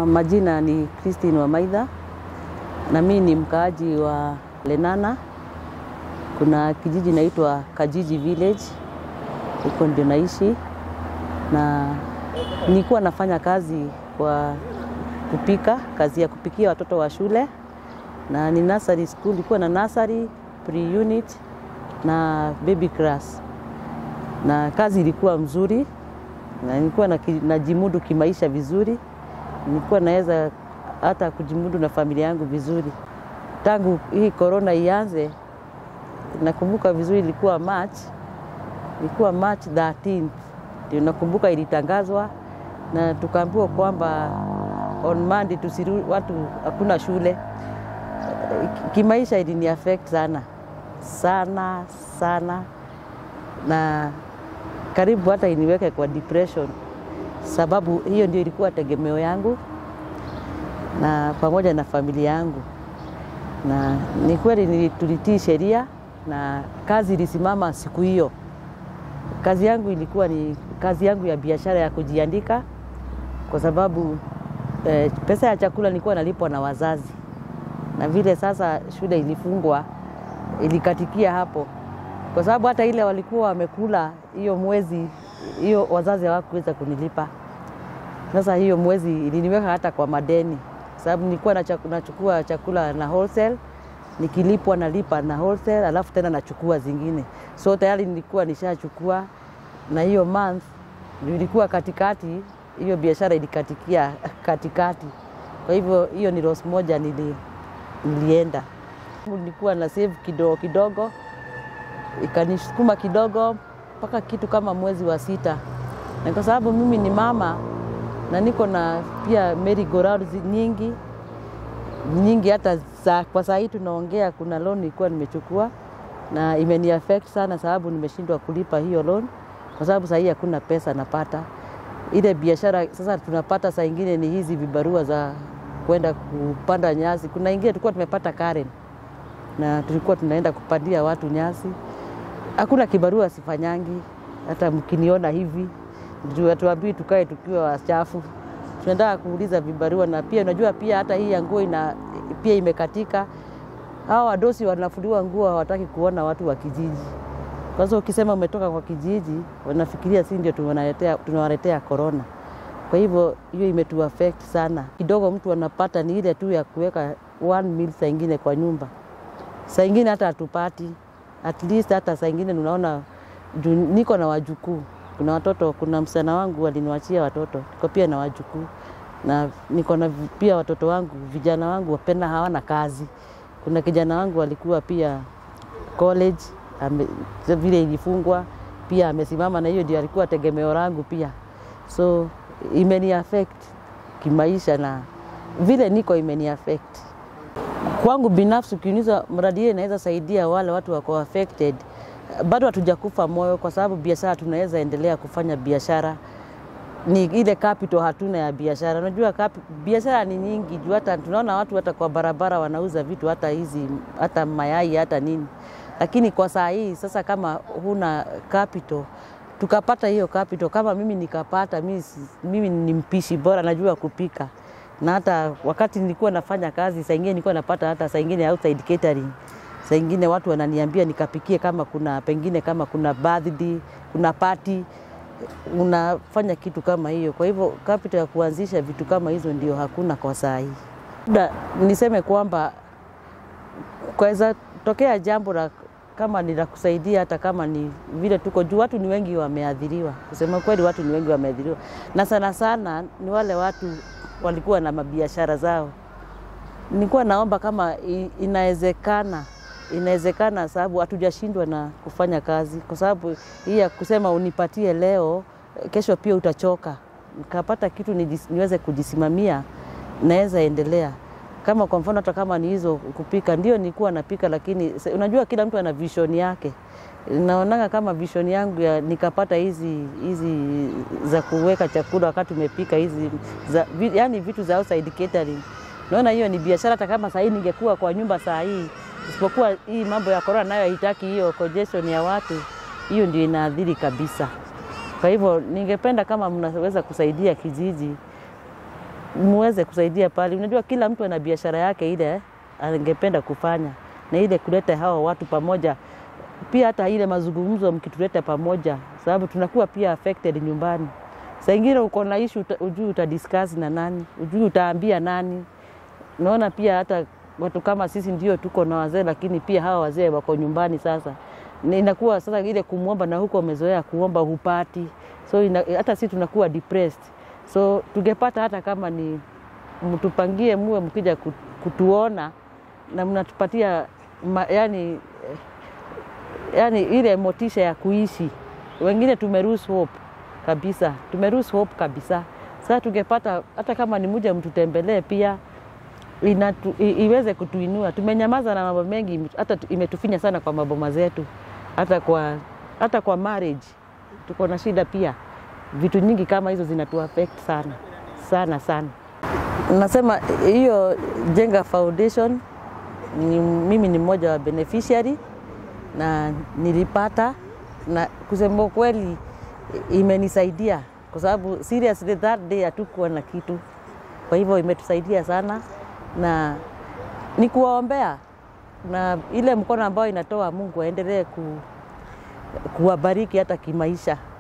majina ni Christine Wamaitha na mimi ni mkaaji wa Lenana. Kuna kijiji naitwa Kajiji Village, huko ndio naishi, na nilikuwa nafanya kazi kwa kupika, kazi ya kupikia watoto wa shule, na ni nursery school, ilikuwa na nursery, pre-unit na baby class, na kazi ilikuwa mzuri na nilikuwa najimudu kimaisha vizuri, nilikuwa naweza hata kujimudu na familia yangu vizuri. Tangu hii korona ianze, nakumbuka vizuri, ilikuwa March, ilikuwa March 13 ndio nakumbuka ilitangazwa, na tukaambiwa kwamba on Monday tusiru, watu hakuna shule. Kimaisha ilini affect sana sana sana, na karibu hata iniweke kwa depression, sababu hiyo ndio ilikuwa tegemeo yangu na pamoja na familia yangu, na ni kweli tulitii sheria na kazi ilisimama siku hiyo. Kazi yangu ilikuwa ni kazi yangu ya biashara ya kujiandika, kwa sababu eh, pesa ya chakula nilikuwa nalipwa na wazazi, na vile sasa shule ilifungwa ilikatikia hapo, kwa sababu hata ile walikuwa wamekula hiyo mwezi, hiyo wazazi hawakuweza kunilipa. Sasa hiyo mwezi iliniweka hata kwa madeni, sababu nilikuwa nachukua chakula na wholesale, nikilipwa nalipa na wholesale, alafu tena nachukua zingine, so tayari nilikuwa nishachukua, na hiyo month ilikuwa katikati, hiyo biashara ilikatikia katikati. Kwa hivyo hiyo ni loss moja nili, nilienda nilikuwa na save kidogo kidogo, ikanisukuma kidogo mpaka kitu kama mwezi wa sita, na kwa sababu mimi ni mama na niko na pia merry go round nyingi nyingi, hata za, kwa saa hii tunaongea, kuna loan ilikuwa nimechukua na imeni affect sana, sababu nimeshindwa kulipa hiyo loan, kwa sababu saa hii hakuna pesa napata. Ile biashara sasa tunapata saa ingine ni hizi vibarua za kwenda kupanda nyasi. Kuna ingine tulikuwa tumepata Karen na tulikuwa tunaenda kupandia watu nyasi. Hakuna kibarua sifanyangi, hata mkiniona hivi tuambii tukae tukiwa wachafu, tunataka kuuliza vibarua. Na pia unajua pia hata hii ya nguo ina pia imekatika. Hawa wadosi wanafuliwa nguo, hawataki kuona watu wa kijiji. Kwanza ukisema umetoka kwa kijiji, wanafikiria si ndio tunawaletea korona. Kwa hivyo hiyo imetu affect sana kidogo. Mtu anapata ni ile tu ya kuweka one meal saa ingine kwa nyumba, saa ingine hata hatupati at least, hata saa ingine unaona, niko na wajukuu kuna watoto, kuna msichana wangu waliniwachia watoto, niko pia na wajukuu na niko na pia watoto wangu vijana wangu wapenda hawana kazi. Kuna kijana wangu alikuwa pia college ame, vile ilifungwa pia amesimama, na hiyo ndio alikuwa tegemeo langu pia, so imeni affect kimaisha na vile niko imeni affect kwangu binafsi. Ukiuliza mradi hiyo inaweza saidia wale watu wako affected bado hatujakufa moyo, kwa sababu biashara tunaweza endelea kufanya biashara. Ni ile capital hatuna ya biashara. Unajua biashara ni nyingi juu, hata tunaona watu hata kwa barabara wanauza vitu hata hizi hata mayai hata nini, lakini kwa saa hii sasa, kama huna capital, tukapata hiyo capital, kama mimi nikapata, mimi, mimi ni mpishi bora, najua kupika, na hata wakati nilikuwa nafanya kazi, saa ingine nilikuwa napata hata saa ingine outside catering saa ingine watu wananiambia nikapikie, kama kuna pengine kama kuna birthday, kuna party, unafanya kitu kama hiyo. Kwa hivyo capital ya kuanzisha vitu kama hizo ndio hakuna kwa saa hii. Labda niseme kwamba kwaweza tokea jambo la kama ni la kusaidia, hata kama ni vile tuko juu, watu ni wengi wameathiriwa. Kusema kweli, watu ni wengi wameathiriwa, na sana sana ni wale watu walikuwa na mabiashara zao. Nilikuwa naomba kama inawezekana inawezekana sababu hatujashindwa na kufanya kazi, kwa sababu hii ya kusema unipatie leo, kesho pia utachoka. Nikapata kitu nijis, niweze kujisimamia, naweza endelea. Kama kwa mfano hata kama ni hizo kupika, ndio nilikuwa napika, lakini unajua kila mtu ana vision yake. Naonanga kama vision yangu ya nikapata hizi hizi za kuweka chakula wakati umepika hizi za, yani vitu za outside catering. Naona hiyo ni biashara, hata kama saa hii ningekuwa kwa nyumba saa hii isipokuwa hii mambo ya korona nayo haitaki hiyo congestion ya watu, hiyo ndio inaathiri kabisa. Kwa hivyo ningependa kama mnaweza kusaidia kijiji muweze kusaidia pale. Unajua kila mtu ana biashara yake ile angependa kufanya, na ile kuleta hawa watu pamoja, pia hata ile mazungumzo mkituleta pamoja, sababu tunakuwa pia affected nyumbani. Saa ingine uko na issue uta, ujui utadiscuss na nani, ujui utaambia nani. Naona pia hata watu kama sisi ndio tuko na wazee, lakini pia hawa wazee wako nyumbani sasa na inakuwa sasa ile kumwomba na huko umezoea kuomba hupati, so ina, hata si tunakuwa depressed. So tungepata hata kama ni mtupangie, muwe mkija ku- kutuona na mnatupatia ma, yani, yani ile motisha ya kuishi. Wengine tumeruse hope kabisa, tumeruse hope kabisa. Sasa tungepata hata kama ni mja mtutembelee pia inatu, i, iweze kutuinua. Tumenyamaza na mambo mengi, hata tu- imetufinya sana kwa maboma zetu, hata kwa, hata kwa marriage tuko na shida pia. Vitu nyingi kama hizo zinatu affect sana sana sana. Nasema hiyo Jenga Foundation ni, mimi ni mmoja wa beneficiary na nilipata, na kusema ukweli imenisaidia kwa sababu seriously that day hatukuwa na kitu, kwa hivyo imetusaidia sana na ni kuwaombea na ile mkono ambayo inatoa Mungu aendelee ku, kuwabariki hata kimaisha.